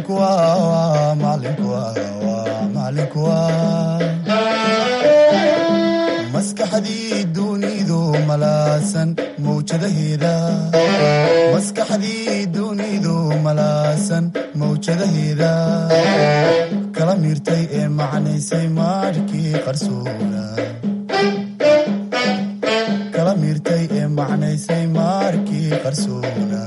macalinku waa macalinku waa macalinku waa maskaxdii dunidu malaasan mawjadaheeda maskaxdii dunidu malaasan mawjadaheeda kala miirtay ee macnaysay maarhkii qarsoona kala miirtay ee macnaysay maarkii qarsoona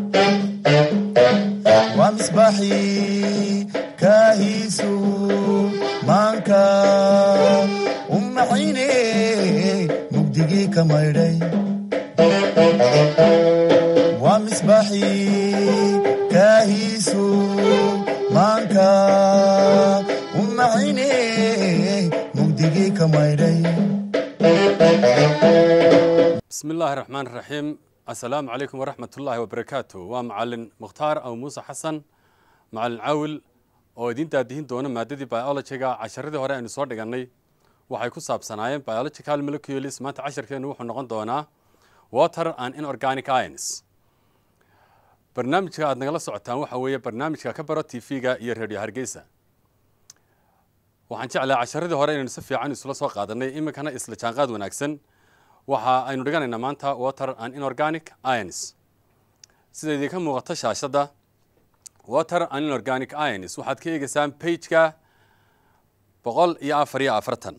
waa misbaaxii kaahiisu maanka u maxayne mugdigii ka maydhay waa misbaaxii kaahiisu maanka u maxayne mugdigii ka maydhay bismi illaahi raxmaan raxiim assalaamu calaykum waraxmat ullaahi wabarakaatu waa macalin mukhtaar aw muuse xasan macalin caawil oo idiin daadihin doona maadadii biologiga casharadii hore aynu soo dhigannay waxay ku saabsanaayeen biological molecules maanta casharkeennu wuxuu noqon doonaa water and inorganic ions barnaamijka aad nagala socotaan waxa weeye barnaamijka ka baro t v-ga iyo radio hargeysa waxaan jeclahay casharadii hore inaynu si fiican isula soo qaadanay iminkana isla jaanqaad wanaagsan waxa aynu dhiganaynaa maanta water and inorganic ions sida idinka muuqato shaashadda water and inorganic ions waxaad ka eegeysaan bageka boqol iyo afar iyo afartan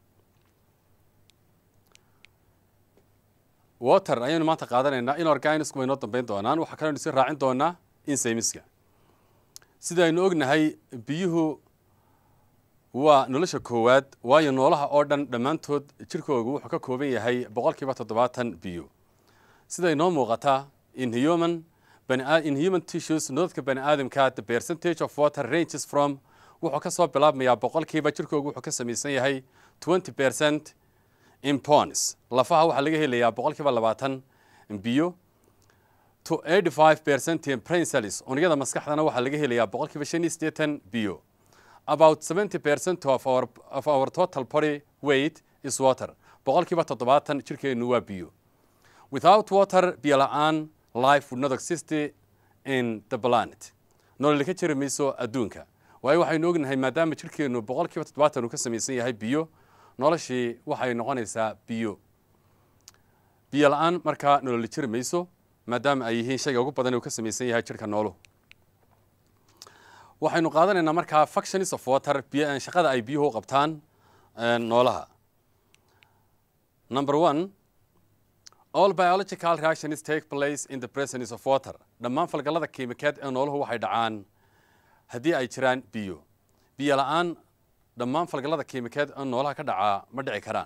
water ayaynu maanta qaadanaynaa inorganicsku way noo dambeyn doonaan waxaa kaleynu si raacin doonaa insaymiska sida aynu ognahay biyuhu waa nolosha koowaad waayo noolaha oo dhan dhammaantood jirkoogu wuxuu ka kooban yahay boqol kiiba toddobaatan biyo siday noo muuqataa in human in human tissues nolodka bani aadamka the percentage of water ranges from wuxuu ka soo bilaabmayaa boqolkiiba jirkoogu wuxuu ka samaysan yahay twenty percent in pons lafaha waxaa laga helayaa boqolkiiba labaatan biyo to eighty five percent in brain cells unugyada maskaxdana waxaa laga helayaa boqolkiiba shan iyo siddeetan biyo about 70% of our, of our total body weight is water boqolkiiba toddobaatan jirkeennu waa biyo without water biyo la-aan life would not exist in the planet nololi ka jiri mayso adduunka waayo waxaynu ognahay maadaama jirkeennu boqolkiiba toddobaatan uu ka samaysan yahay biyo noloshii waxay noqonaysaa biyo biyo la-aan markaa nololi jiri mayso maadaama ay yihiin shayga ugu badan uu ka samaysan yahay jirka nooluhu waxaynu qaadanaynaa markaa functions of water shaqada ay biyuhu u qabtaan noolaha number one all biological reactions take place in the presence of water dhammaan falgallada kiimikeed ee nooluhu waxay dhacaan haddii ay jiraan biyo biyo la-aan dhammaan falgallada kiimikeed ee noolaha ka dhacaa ma dhici karaan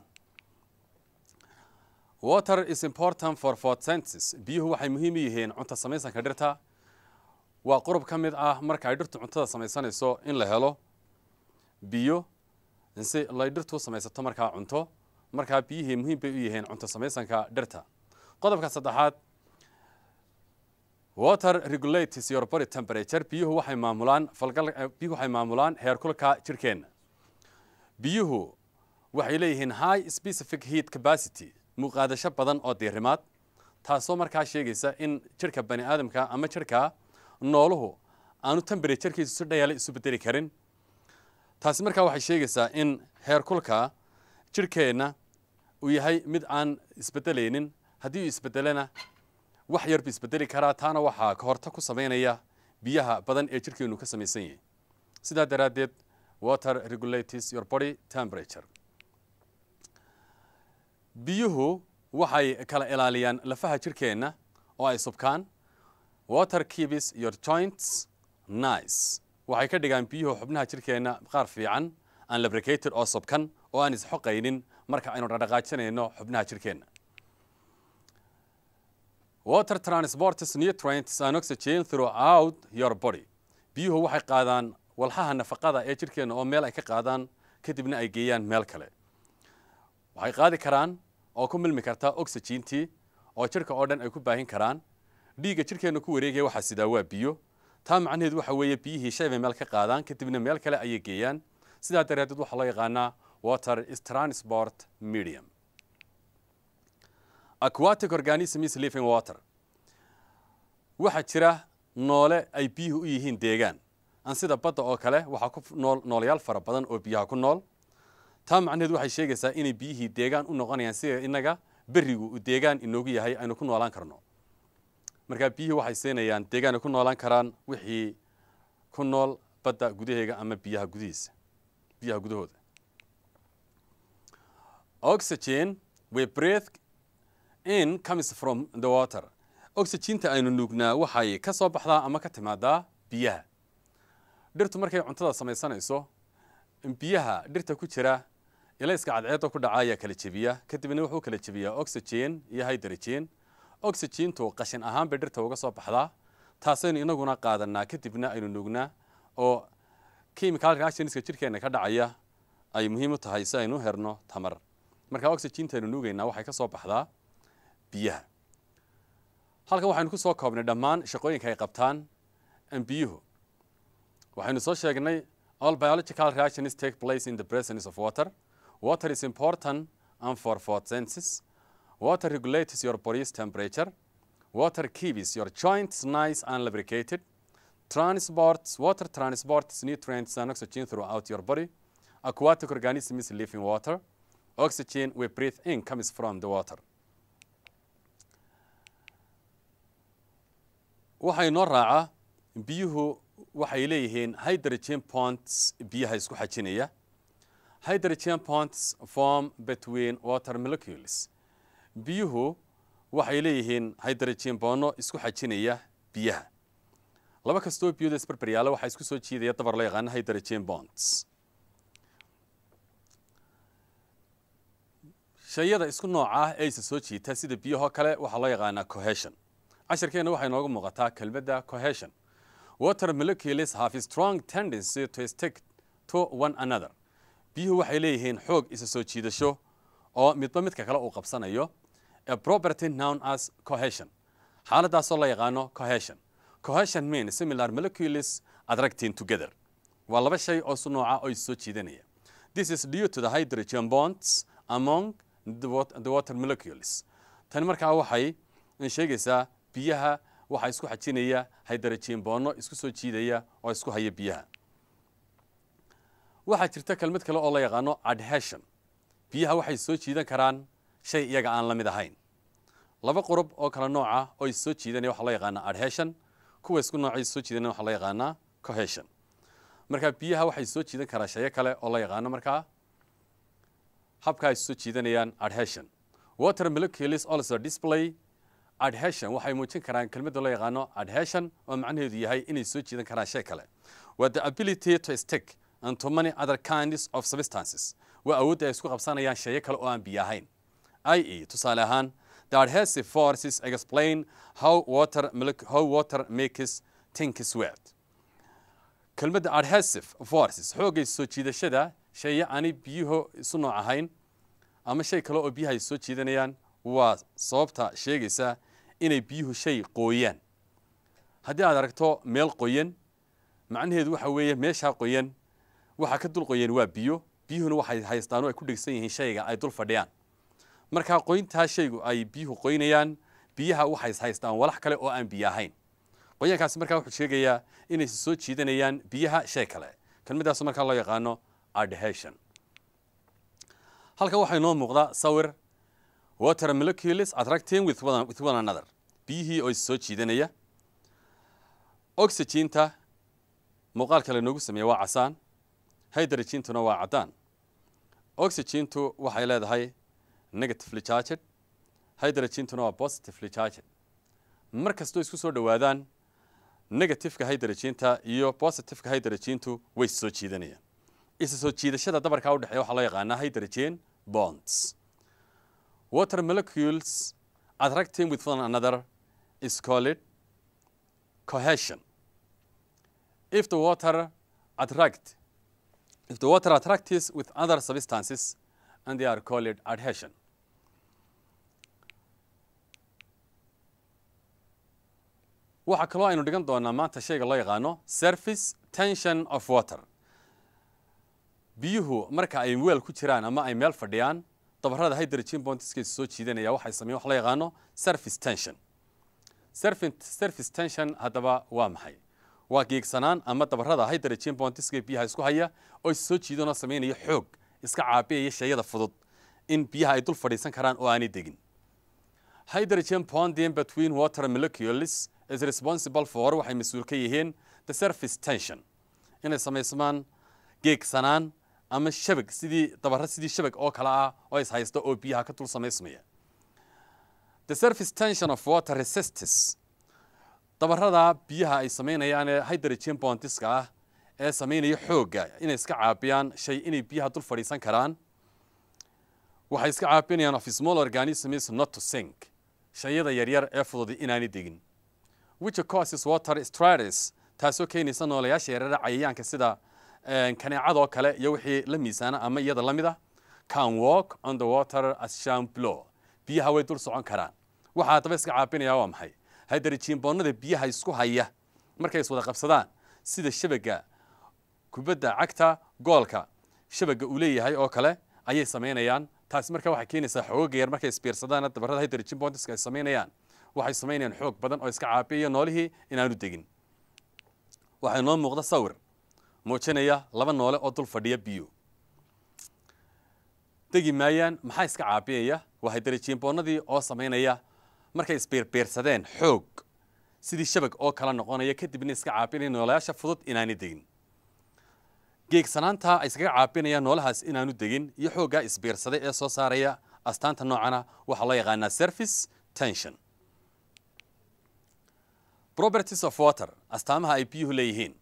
water is important for photosynthesis biyuhu waxay muhiim u yihiin cunto samaysanka dhirta waa qurub ka mid ah marka ay dhirtu cuntada samaysanayso in la helo biyo si lay dhirtu samaysato markaa cunto markaa biyihii muhiim bay u yihiin cunto samaysanka dhirta qodobka saddexaad water regulates your body temperature biyuhu waxay maamulaan falgal biyuhu waxay maamulaan heerkulka jirkeenna biyuhu waxay leeyihiin high specific heat capacity muuqaadasho badan oo diirimaad taasoo markaa sheegaysa in jirka bani aadamka ama jirka nooluhu aanu temberaturekiisu si dhayaale isu bedeli karin taasi markaa waxay sheegaysaa in heerkulka jirkeenna uu yahay mid aan isbedelaynin haddii uu isbedelena wax yar buu isbedeli karaa taana waxaa ka horta ku samaynaya biyaha badan ee jirkeennu ka samaysan yahay sidaa daraaddeed water regulates your body temperature biyuhu waxay kala ilaaliyaan lafaha jirkeenna oo ay subkaan water keeps your joints nice waxay ka dhigaan biyuhu xubnaha jirkeenna qaar fiican aan labricated oo subkan oo aan isxoqaynin marka aynu dhaqdhaqaajinayno xubnaha jirkeenna water transports nutrients and oxygen throughout your body biyuhu waxay qaadaan walxaha nafaqada ee jirkeenna oo meel ay ka qaadaan kadibna ay geeyaan meel kale waxay qaadi karaan oo ku milmi kartaa oxygentii oo jirka oo dhan ay ku baahin karaan dhiigga jirkeenna ku wareegaya waxaa sidaa waa biyo taa macnaheedu waxa weeye biyihii shay bay meel ka qaadaan kadibna meel kale ayay geeyaan sidaa daraaddeed waxaa loo yaqaanaa water is transport medium aquatic organisms living water waxaa jira noole ay biyuhu u yihiin deegaan aan sida badda oo kale waxaa ku nool noolayaal fara badan oo biyaha ku nool taa macnaheedu waxay sheegaysaa inay biyihii deegaan u noqonayaan sida innaga berigu uu deegaan inoogu yahay aynu ku noolaan karno markaa biyihii waxay siinayaan deegaan ay ku noolaan karaan wixii ku nool badda gudaheega ama biyaha gudihiisa biyaha gudahooda oxygen we breathe in comes from the water oxyginta aynu nuugnaa waxay ka soo baxdaa ama ka timaadaa biyaha dhirtu markay cuntada samaysanayso biyaha dhirta ku jira ilayska cadceedda ku dhaca ayaa kala jebiya kadibna wuxuu kala jebiyaa oxygen iyo hydrogen oxygentu qashin ahaan bay dhirta uga soo baxdaa taasaynu inaguna qaadanaa kadibna aynu nuugnaa oo chemical reactionska jirkeena ka dhacaya ay muhiim u tahay si aynu herno tamar marka oxyginta aynu nuugaynaa waxay ka soo baxdaa biyaha halkan waxaynu ku soo koobnay dhammaan shaqooyinka ay qabtaan biyuhu waxaynu soo sheegnay all biological reactions take place in the presence of water water is important and for photosynthesis water regulates your body's temperature water keeps your joints nice and lubricated transports water transports nutrients and oxygen throughout your body aquatic organisms live in water oxygen we breathe in comes from the water waxay noo raacaa biyuhu waxay leeyihiin hydrogen bonds biyaha isku xajinaya hydrogen bonds form between water molecules biyuhu waxay leeyihiin hydrogen boono isku xajinaya biyaha laba kastoo biyooda isbarbaryaala waxaa isku soo jiidaya dabar loo yaqaano hydrogen bonds shayada isku nooca ah ee isa soo jiita sida biyahoo kale waxaa loo yaqaanaa cohesion casharkeena waxay nooga muuqataa kelmadda cohesion water molecules have a strong tendency to stick to one another biyuhu waxay leeyihiin xoog isa soo jiidasho oo midba midka kale uu qabsanayo a property known as cohesion xaaladaasoo la yaqaano cohesion cohesion means similar molecules attracting together waa laba shay oo su nooca oo is soo jiidanaya this is due to the hydrogen bonds among the wat- the water molecules tani markaa waxay sheegaysaa biyaha waxaa isku xajinaya hydrogen boono isku soo jiidaya oo isku haya biyaha waxaa jirta kelmad kale oo la yaqaano adhesion biyaha waxay soo jiidan karaan shay iyaga aan la mid ahayn laba qurub oo kala nooca oo is soo jiidanaya waxaa loo yaqaanaa adhesion kuwa isku nooca is soo jiidanaya waxaa loo yaqaanaa cohesion marka biyaha waxay soo jiidan karaa shayo kale oo la yaqaano markaa habka ay soo jiidanayaan adhesion water molecules also display adhesion waxay muujin karaan kelmadda loo yaqaano adhesion oo macnaheedu yahay inay soo jiidan karaan shay kale waa the ability to stick and to many other kinds of substances waa awoodda ay isku qabsanayaan shayo kale oo aan biyo ahayn i.e. tusaale ahaan the adhesive forces explain how water molec- how water makes things wet kelmadda adhesive forces xoogay soo jiidashada shaya aanay biyuhu isu nooc ahayn ama shay kale oo biyaha ay soo jiidanayaan waa sababta sheegaysa inay biyuhu shay qooyaan haddii aad aragto meel qoyan macnaheedu waxa weeye meeshaa qoyan waxa ka dul qoyan waa biyo biyuhuna waxay haystaan oo ay ku dhegsan yihiin shayga ay dul fadhiyaan markaa qoyntaa shaygu ay biyuhu qoynayaan biyaha waxay haystaan walax kale oo aan biyo ahayn qoyaankaasi markaa wuxuu sheegayaa inay soo jiidanayaan biyaha shay kale kelmaddaas markaa loo yaqaano adhesion halkan waxaa inoo muuqda sawir water molecules attracting with one, with one another biyihii oo is soo jiidanaya oxygenta muuqaalka lanoogu sameeya waa casaan hydrogentuna waa caddaan oxygentu waxay leedahay negatively charged hydrogentuna waa positively charged mar kastoo isku soo dhowaadaan negativeka hydrogenta iyo positiveka hydrogentu way is soo jiidanayaan isa soo jiidashada dabarkaa u dhexeeya waxaa loo yaqaanaa hydrogen bonds water molecules attracting with one another is called cohesion if the water attract if the water attracts with other substances and they are called adhesion waxaa kaloo aynu dhigan doonaa maanta shayga loo yaqaano surface tension of water biyuhu marka ay weel ku jiraan ama ay meel fadhiyaan dabarada hydrogen bondiska soo jiidanaya waxay sameeyeen wax loo yaqaano surface tension surface surface tension haddaba waa maxay waa geegsanaan ama dabarada hydrogen bondiska biyaha isku haya oo is soo jiidan oo samaynaya xoog iska caabiyaya shayada fudud in biyaha ay dul fadhiisan karaan oo aanay degin hydrogen bonding between water molecules is responsible for waxay mas-uul ka yihiin the surface tension inay samaysmaan geegsanaan ama shabag sidii dabaro sidii shabag oo kale ah oo is haysta oo biyaha ka dul samaysmaya the surface tension of water resistis dabarada biyaha ay samaynayaan ee hydrogen bondiska ah ee samaynaya xoogga inay iska caabiyaan shay inay biyaha dul fadhiisan karaan waxay iska caabinayaan of small organisms not to sink shayada yaryar ee fududi inaanay degin which causes water stratus taasoo keenaysa noolayaasha yaryara cayayaanka sida kaneecadoo kale iyo wixii la miisaana ama iyada la mid ah can walk on the water as shamblo biyaha way dul socon karaan waxaa haddaba iska caabinaya waa maxay hydrogenboonnada biyaha isku haya markay is wada qabsadaan sida shabaga kubadda cagta goolka shabaga uu leeyahay oo kale ayay samaynayaan taasi markaa waxay keenaysaa xooga yar markay isbiirsadaan dabarada hydrogen bondiska ay samaynayaan waxay samaynayaan xoog badan oo iska caabiyaya noolihii inaanu degin waxaa inoo muuqda sawir muujinaya laba noole oo dul fadhiya biyo degi maayaan maxaa iska caabiyaya waa hydrogenboonnadii oo samaynaya markay isbiirbiirsadeen xoog sidii shabag oo kala noqonaya kadibna iska caabinaya noolayaasha fudud inaanay degin geegsanaanta ay iskaga caabinayaan noolahaas inaanu degin iyo xooggaa isbiirsaday ee soo saaraya astaanta noocana waxaa loo yaqaanaa surface tension properties of water astaamaha ay biyuhu leeyihiin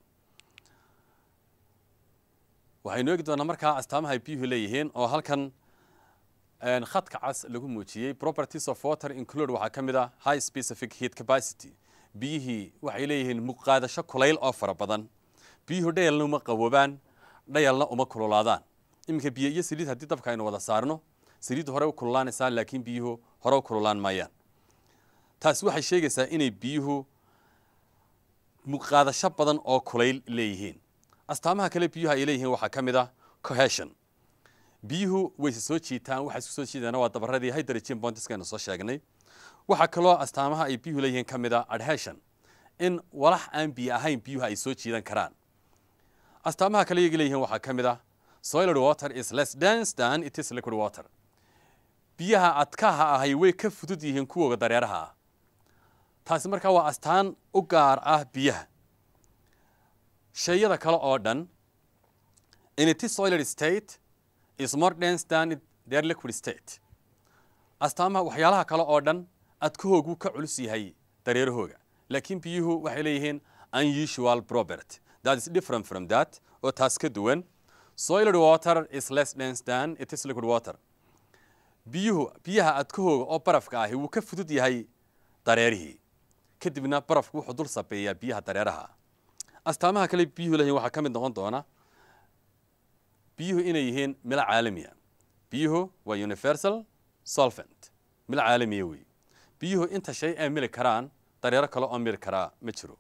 waxaynu eegi doonaa markaa astaamaha ay biyuhu leeyihiin oo halkan khadka cas lagu muujiyey properties of water include waxaa ka mid ah high specific heat capacity biyihii waxay leeyihiin muqaadasho kulayl oo fara badan biyuhu dhayalna uma qawoobaan dhayalna uma kululaadaan iminka biyo iyo saliid haddii dabka aynu wada saarno saliiddu hore u kululaanaysaa laakiin biyuhu hore u kululaan maayaan taasi waxay sheegaysaa inay biyuhu muqaadasho badan oo kulayl leeyihiin astaamaha kale biyuhu ay leeyihiin waxaa ka mid ah cohesion biyuhu wayse soo jiitaan waxay isku soo jiidaan waa dabaradii hydrogen bondiska aynu soo sheegnay waxaa kaloo astaamaha ay biyuhu leeyihiin ka mid ah adhesion in walax aan biyo ahayn biyuhu ay soo jiidan karaan astaamaha kale iyaga leeyihiin waxaa ka mid ah soiled water is less dense than it is liquid water biyaha adkaha ahay way ka fudud yihiin kuwooga dareeraha ah taasi markaa waa astaan u gaar ah biyaha shayada kale oo dhan in it is soiled state is more dense than their liquid state astaamaha waxyaalaha kale oo dhan adkahoogu ka culus yahay dareerahooga laakiin biyuhu waxay leeyihiin unusual property that is different from that oo taas ka duwan soiled water is less dense than it is liquid water biyuhu biyaha adkahooga oo barafka ahi wuu ka fudud yahay dareerihii kadibna barafku wuxuu dul sabeeyaa biyaha dareeraha astaamaha kale biyuhu leeyihin waxaa ka mid noqon doona biyuhu inay yihiin milo caalamiya biyuhu waa universal solvent milo caalamiya wey biyuhu inta shay ay mili karaan dareero kale oo mili karaa ma jiro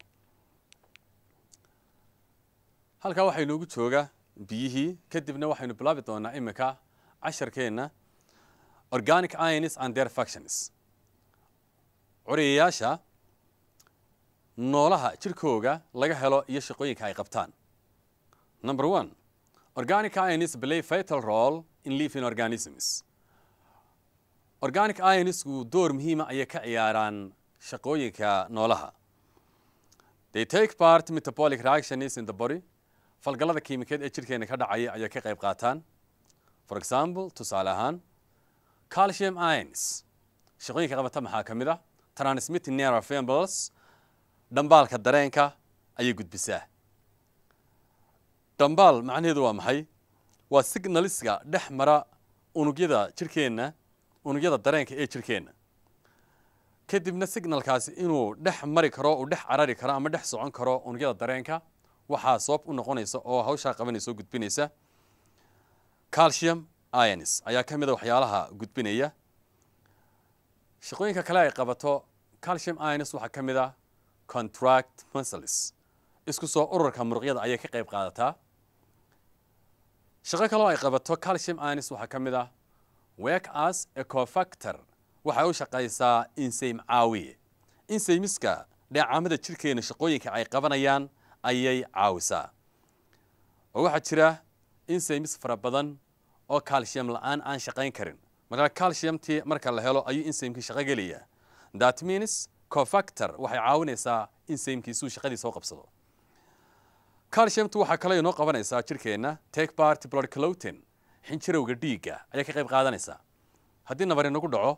halkaa waxaa inoogu jooga biyihii kadibna waxaynu bilaabi doonaa iminka casharkeenna organic ionis and their factions curiyayaasha noolaha jirkooga laga helo iyo shaqooyinka ay qabtaan number one organic ionis play vital role in living organisms organic ionisku door muhiima ayay ka ciyaaraan shaqooyinka noolaha they take part metabolic reactions in the body falgallada kiimikeed ee jirkeena ka dhacaya ayay ka qayb qaataan for example tusaale ahaan calcium ions shaqooyinka qabata maxaa ka mid ah transmitting nerve impulse dhambaalka dareenka ayay gudbisaa dhambaal macnaheedu waa maxay waa signaliska dhex mara unugyada jirkeenna unugyada dareenka ee jirkeenna kadibna signalkaasi inuu dhex mari karo uu dhex carari karo ama dhex socon karo unugyada dareenka waxaa sabab u noqonaysa oo hawshaa qabanaysa oo gudbinaysa calcium ionis ayaa ka mid a waxyaalaha gudbinaya shaqooyinka kale ay qabato calcium ionis waxaa ka mid ah contract muscles isku soo ururka muruqyada ayay ka qayb qaadataa shaqo kaloo ay qabato calcium ionis waxaa ka mid ah work as ecofactor waxay u shaqaysaa insayme caawiye insaymiska dheecaamada jirkeena shaqooyinka ay qabanayaan ayay caawisaa oo waxaa jira insaymis fara badan oo calcium la-aan aan shaqayn karin markaa calciumtii marka la helo ayuu insaymkii shaqo gelayaa that means cofactor waxay caawinaysaa insaymkiisuu shaqadiisa u qabsado calciumtu waxaa kale inoo qabanaysaa jirkeenna take part blood clotin xinjirowga dhiigga ayaa ka qayb qaadanaysaa haddii nabar inagu dhaco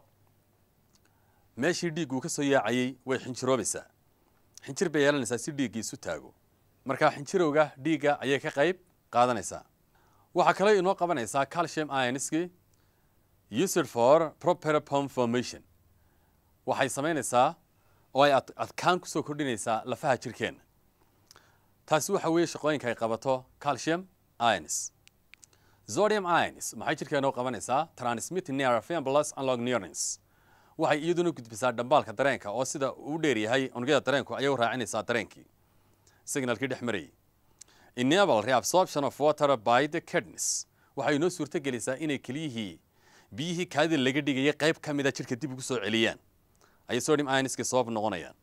meeshii dhiiggu ka soo yaacayey way xinjiroobaysaa xinjir bay yeelanaysaa si dhiiggii isu taago markaa xinjirowga dhiigga ayay ka qayb qaadanaysaa waxaa kale inoo qabanaysaa calcium ionski used for proper pom formation waxay samaynaysaa oo ay adkaan kusoo kordhinaysaa lafaha jirkeenna taasi waxa weeye shaqooyinka ay qabato calcium ionis zodium ionis maxay jirkeena u qabanaysaa transmit near fiambulas unlog neurons waxay iyaduna gudbisaa dhambaalka dareenka oo sida uu dheer yahay unugyada dareenku ayay u raacinaysaa dareenkii signalkii dhex marayay enable reabsorption of water by the kidneys waxay inoo suurto gelisaa inay keliyihii biyihii kaadida laga dhigayay qayb ka mida jirka dib ugu soo celiyaan ayay sodium ionska sabab noqonayaan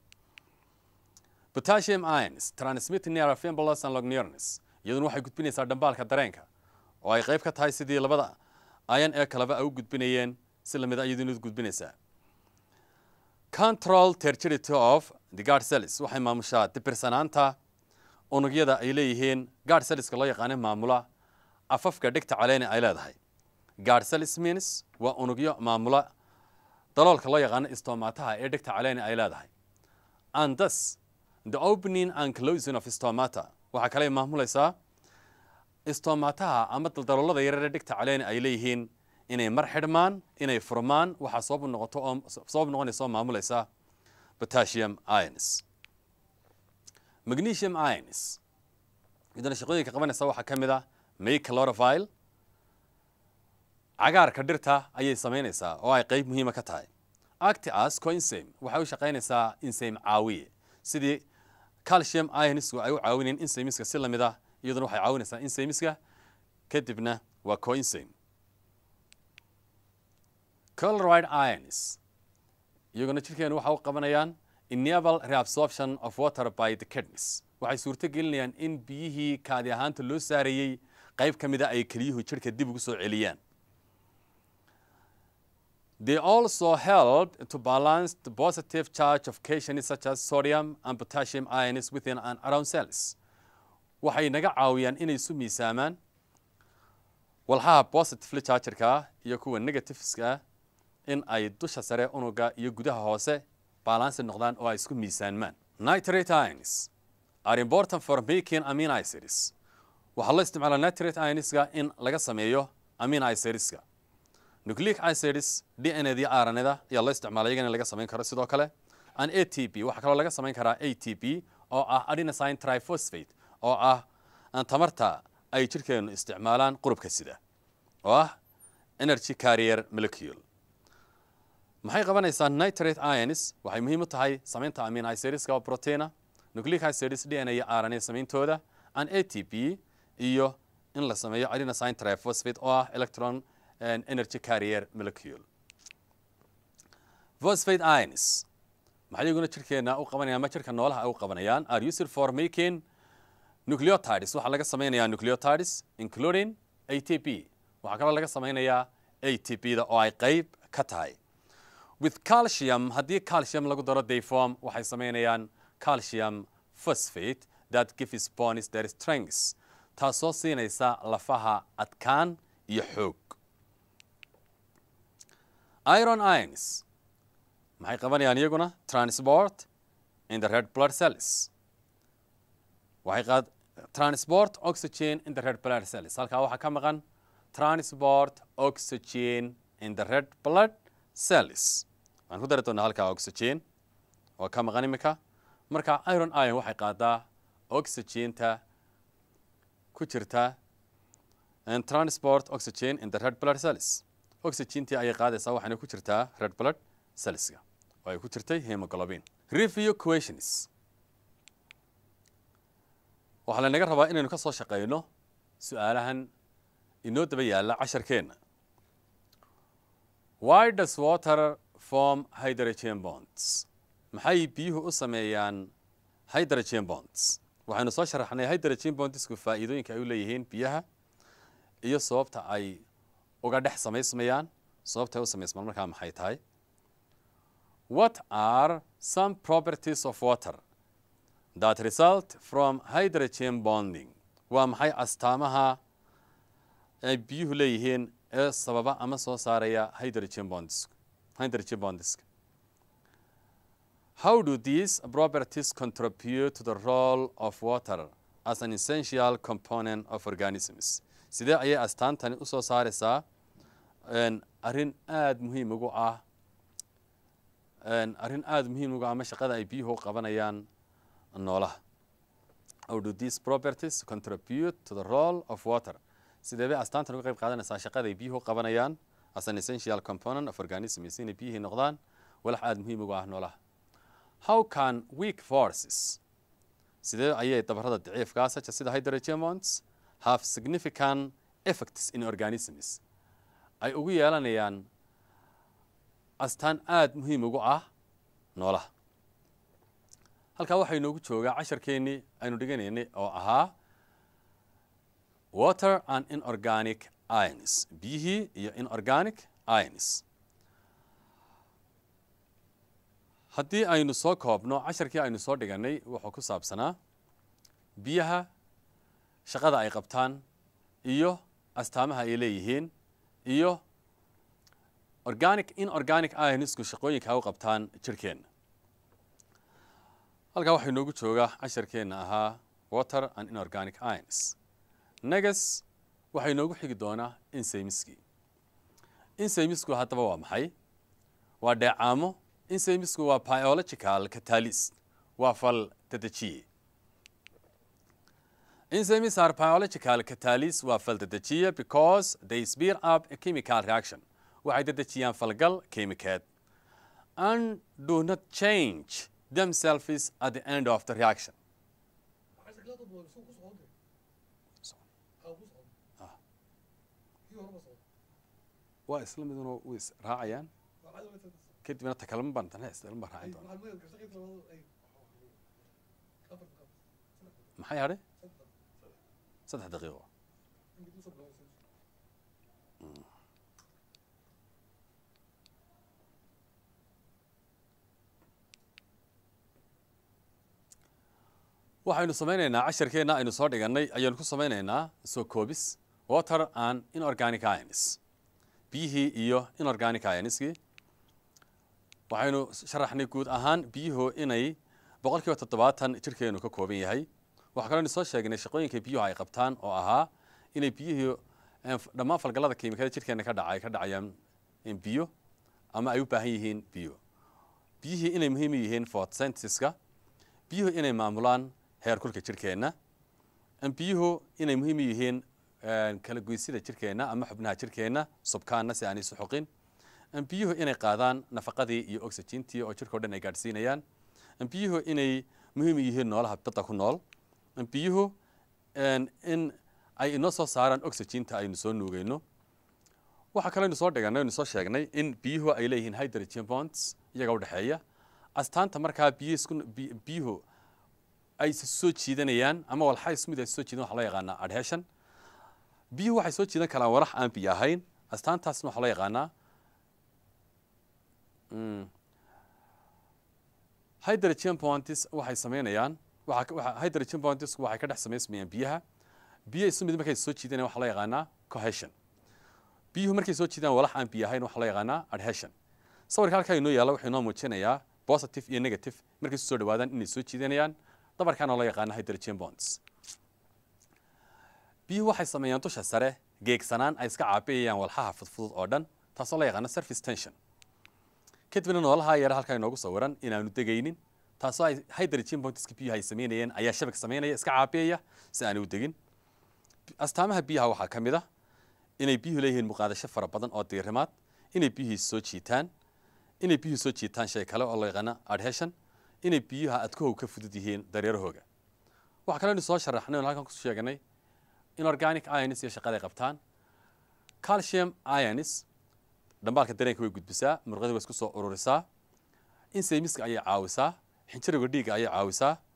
potassium ions transmit near fiambulas and logneurons iyaduna waxay gudbinaysaa dhambaalka dareenka oo ay qayb ka tahay sidii labada ion ee kaleba ay u gudbinayeen si lamid a iyaduna gudbinaysaa control tergility of the guard cells waxay maamushaa dibirsanaanta unugyada ay leeyihiin guard cellska loo yaqaana maamula afafka dhegta caleene ay leedahay guard cells means waa unugyo maamula daloolka loo yaqaano stomataha ee dhegta caleene ay leedahay and thus the opening and closing of stomata waxaa kale maamulaysaa stomataha ama daldaloolada yarare dhegta caleene ay leeyihiin inay mar xidhmaan inay furmaan waxaa sabab noqoto oo sabab noqonaysa oo maamulaysa potassium ions magnesium ions iyadana shaqooyinka qabanaysa waxaa ka mid ah make chlorophyll cagaarka dhirta ayay samaynaysaa oo ay qayb muhiima ka tahay actas coinsame waxay u shaqaynaysaa insame caawiye sidii calcium ionsku ay u caawinayeen insamiska si lamid ah iyaduna waxay caawinaysaa insamiska kadibna waa coinsame coloride ions iyaguna jirkeenu waxa u qabanayaan enable reabsorption of water by the kidneys waxay suurto gelinayaan in biyihii kaadi ahaanta loo saarayey qayb ka mida ay keliyuhu jirhka dib ugu soo celiyaan They also help to balance the positive charge of cations such as sodium and potassium ions within and around cells. waxay naga caawiyaan inay isu miisaamaan walxaha positively chargerka iyo kuwa negativeska in ay dusha sare unuga iyo gudaha hoose balansi noqdaan oo ay isku miisaanmaan nitrate ions are important for making amino acids waxaa loo isticmaalaa nitrate ionska in laga sameeyo amino acidska nucleic acids d n d rnda ayaa loo isticmaalay iyagana in laga samayn karo sidoo kale an a t p waxaa kaloo laga samayn karaa a t p oo ah adenosine triphosphate oo ah tamarta ay jirkeenu isticmaalaan qurubka sida oo ah energy carrier molecule maxay qabanaysaa nitrate ions waxay muhiim u tahay samaynta amino acidska oo proteina nucleic acids d n iyo rna samayntooda an a t p iyo in la sameeyo adenosine triphosphate oo ah electron energy carrier molecule phosphate ions maxay iyaguna jirkeena u qabanayaan ama jirka noolaha ay u qabanayaan are used for making nucleotides waxaa laga samaynayaa nucleotides including a t p waxaa kaloo laga samaynayaa a t p da oo ay qayb ka tahay with calcium haddii calcium lagu daro they form waxay samaynayaan calcium phosphate that gives bones their strengths taasoo siinaysa lafaha adkaan iyo xoog iron ions maxay qabanayaan iyaguna transport in the red blood cells waxay qaad transport oxygen in the red blood cells halkaa waxaa ka maqan transport oxygen in the red blood cells waxaan ku dari doonaa halkaa oxygen oo ka maqan imika marka iron ion waxay qaadaa oxygenta ku jirta transport oxygen in the red blood cells oxygentii ayay qaadaysaa waxayna ku jirtaa red blood cellska oo ay ku jirtay hemoglobin review questions waxaa lanaga rabaa inaynu ka soo shaqeyno su-aalahan inoo daba yaalla casharkeenna why does water form hydrogen bonds maxay biyuhu u sameeyaan hydrogen bonds waxaynu soo sharaxnay hydrogen bondisku faa'iidooyinka ay u leeyihiin biyaha iyo sababta ay uga dhex samaysmayaan sababta ay u samaysmaan markaa maxay tahay what are some properties of water that result from hydrogen bonding waa maxay astaamaha ay biyuhu leeyihiin ee sababa ama soo saaraya hydrogen bondiska hydrogen bondiska how do these properties contribute to the role of water as an essential component of organisms sidee ayay astaantani u soo saaraysaa arrin aada muhiim ugu ah arrin aada muhiim ugu ah ama shaqada ay biyuhu qabanayaan noolaha how do these properties contribute to the role of water sidee bay astaantan uga qayb qaadanaysaa shaqada ay biyuhu qabanayaan as an essential component of organisms inay biyihii noqdaan walax aada muhiim ugu ah noolaha how can weak forces sidee ayay dabarada daciifkaa saja sida hydrogen bonds have significant effects in organisms ay ugu yeelanayaan astaan aada muhiim ugu ah noolaha halkaa waxaa inoogu joogaa casharkeennii aynu dhiganaynay oo ahaa water and inorganic ions biyihii iyo inorganic ions haddii aynu soo koobno casharkii aynu soo dhiganay wuxuu ku saabsanaa biyaha shaqada ay qabtaan iyo astaamaha ay leeyihiin iyo organic inorganic ionsku shaqooyinka ay u qabtaan jirhkeenna halkaa waxaa inoogu joogaa casharkeenna ahaa water and inorganic ions negas waxaa inoogu xigi doonaa insaymiskii insaymisku haddaba waa maxay waa dheecaamo insaymisku waa biological catalyst waa fal dedejiye enzymes are biological catalyst waa fal dedejiye because they speed up a chemical reaction waxay dedejiyaan falgal kiimikeed and do not change themselves at the end of the reaction waa isla miduna way is raacayaan kadibna takalma baan tana isla baan raacin doona maxay hadhay saddex daqiiqo waxaynu samaynaynaa casharkeenna aynu soo dhigannay ayaanu ku samaynaynaa soo koobis water and inorganic ions biyihii iyo inorganic ionskii waxaynu sharaxnay guud ahaan biyuhu inay boqol kiiba toddobaatan jirhkeenu ka kooban yahay waxaa kaloo aynu soo sheegnay shaqooyinka biyuhu ay qabtaan oo ahaa inay biyihii dhammaan falgallada kiimikada jirhkeena ka dhaca ay ka dhacayaan biyo ama ay u baahan yihiin biyo biyihii inay muhiim u yihiin photosynthesiska biyuhu inay maamulaan heerkulka jirhkeenna biyuhu inay muhiim u yihiin kala goysida jirhkeenna ama xubnaha jirhkeenna subkaanna si aanay isu xoqin biyuhu inay qaadaan nafaqadii iyo oxygentii oo jirka o dhan ay gaadhsiinayaan biyuhu inay muhiim u yihiin noolaha badda ku nool biyuhu in ay inoo soo saaraan oxyginta aynu soo nuugayno waxaa kaloo aynu soo dhiganay aynu soo sheegnay in biyuhu ay leeyihiin hydrogen bonds iyaga udhexeeya astaanta markaa biyisku biyuhu ay soo jiidanayaan ama walxa ismid ay soo jiidan waxa loo yaqaanaa adhesion biyuhu waxay soo jiidan karaan walax aan biyo ahayn astaantaasna waxaa loo yaqaanaa hydrogen bonds waxay sameynayaan hydrogen bonds waxay ka dhex samaysmayaan biyaha biyo isu mid markay soo jiidanayaan waxaa loo yaqaanaa cohesion biyuhu markay soo jiidaan walax aan biyo ahayn waxaa loo yaqaanaa adhesion sawirka halkaa inoo yaalla wuxuu inoo muujinayaa positive iyo negative markay isu soo dhawaadaan inay soo jiidanayaan dabarkaana loo yaqaana hydrogen bonds biyuhu waxay sameeyaan dusha sare geegsanaan ay iska caabiyayaan walxaha fudfudud oo dhan taasoo loo yaqaana surface tension kadibna noolaha yara halkaa inoogu sawiran inaanu degaynin taasoo ay hydrogen bondska biyuhu ay sameynayeen ayaa shabag sameynaya iska caabiyaya si aanay u degin astaamaha biyaha waxaa ka mid ah inay biyuhu leeyihiin muqaadasho fara badan oo diirimaad inay biyuhu soo jiitaan inay biyuhu soo jiitaan shay kale oo loo yaqaana adhesion inay biyuha adkahow ka fudud yihiin dareerahooga waxaa kaloo inu soo sharaxnay oon halkan ku sheegnay inorganic ions iyo shaqaday qabtaan calcium ions dhambaalka dareenka way gudbisaa murqadii way isku soo ururisaa insaymiska ayay caawisaa xinjiriga dhiigga ayay caawisaa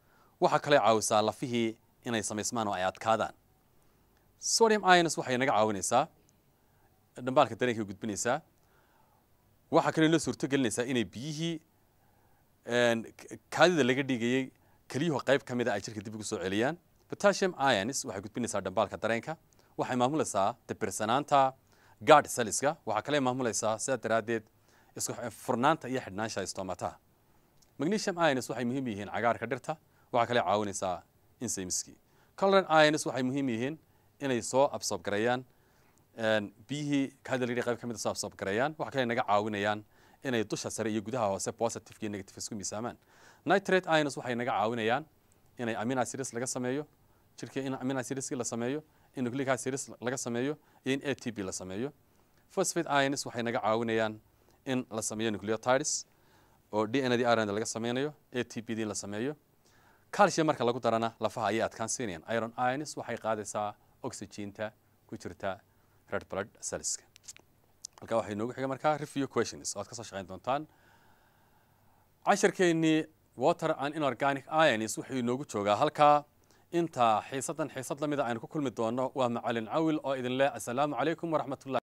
waxaa kaloo caawisaa lafihii inay samaysmaan oo ay adkaadaan sodium ions waxay naga caawinaysaa dhambaalka dareenka gudbinaysaa waxaa kaloo inoo suurto gelinaysaa inay biyihii kaadida laga dhigayey keliyuhu qayb ka mida ay jirka dib ugu soo celiyaan potassium ions waxay gudbinaysaa dhambaalka dareenka waxay maamulaysaa dabirsanaanta guard celliska waxaa kale maamulaysaa sidaa daraaddeed isku furnaanta iyo xidhnaanshaha stomataha magnesium ions waxay muhiim yihiin cagaarka dhirta waxaa kale caawinaysaa insaymiskii colored ions waxay muhiim yihiin inay soo absorb gareeyaan biyihii kaadida laga qayb ka mida soo absorb gareeyaan waxaa kale naga caawinayaan inay dusha sare iyo gudaha hoose positive iyo negative isku miisaamaan nitrate ions waxay naga caawinayaan inay amino acids laga sameeyo jirka in amino acids la sameeyo in nucleic acids laga sameeyo iyo in ATP la sameeyo phosphate ions waxay naga caawinayaan in la sameeyo nucleotides oo DNA di RNA laga sameynayo ATP di la sameeyo calcium marka lagu darana lafaha ayay adkaan siinayaan iron ions waxay qaadaysaa oxygeenta ku jirta red blood cellska halkaa waxay noogu xiga markaa review questions oo aad ka soo shaqayn doontaan cashirkeennii water and inorganic ions wuxuu inoogu joogaa halkaa inta xiisadan xiisad lamida aynu ku kulmi doono waa macalin cawil oo idin leh assalaamu calaykum waraxmatullahi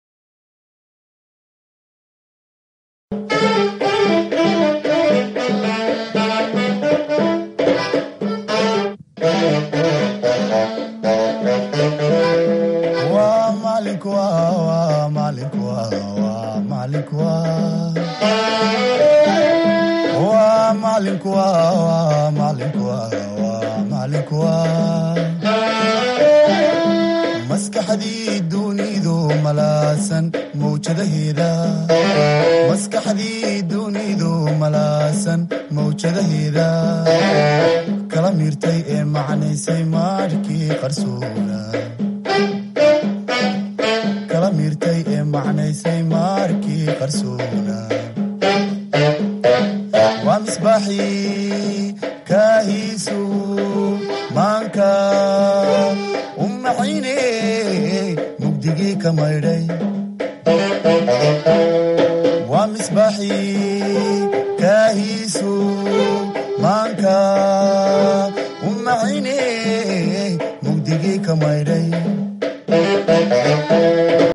waa maalinku waa waa maalinku waa waa maalinku waa waa maalinku waa waa maalinku waa waa maalinku waa maskaxdii dunidu malaasan mawjadaheeda maskaxdii dunidu malaasan mawjadaheeda kala miirtay ee macnaysay maadhkii qarsoona kala miirtay ee macnaysay maarkii qarsoona waa misbaaxii kaahiisu maanka u macayne mugdigii ka maydhay waa misbaaxii kaahiisu maanka u macayne mugdigii ka maydhay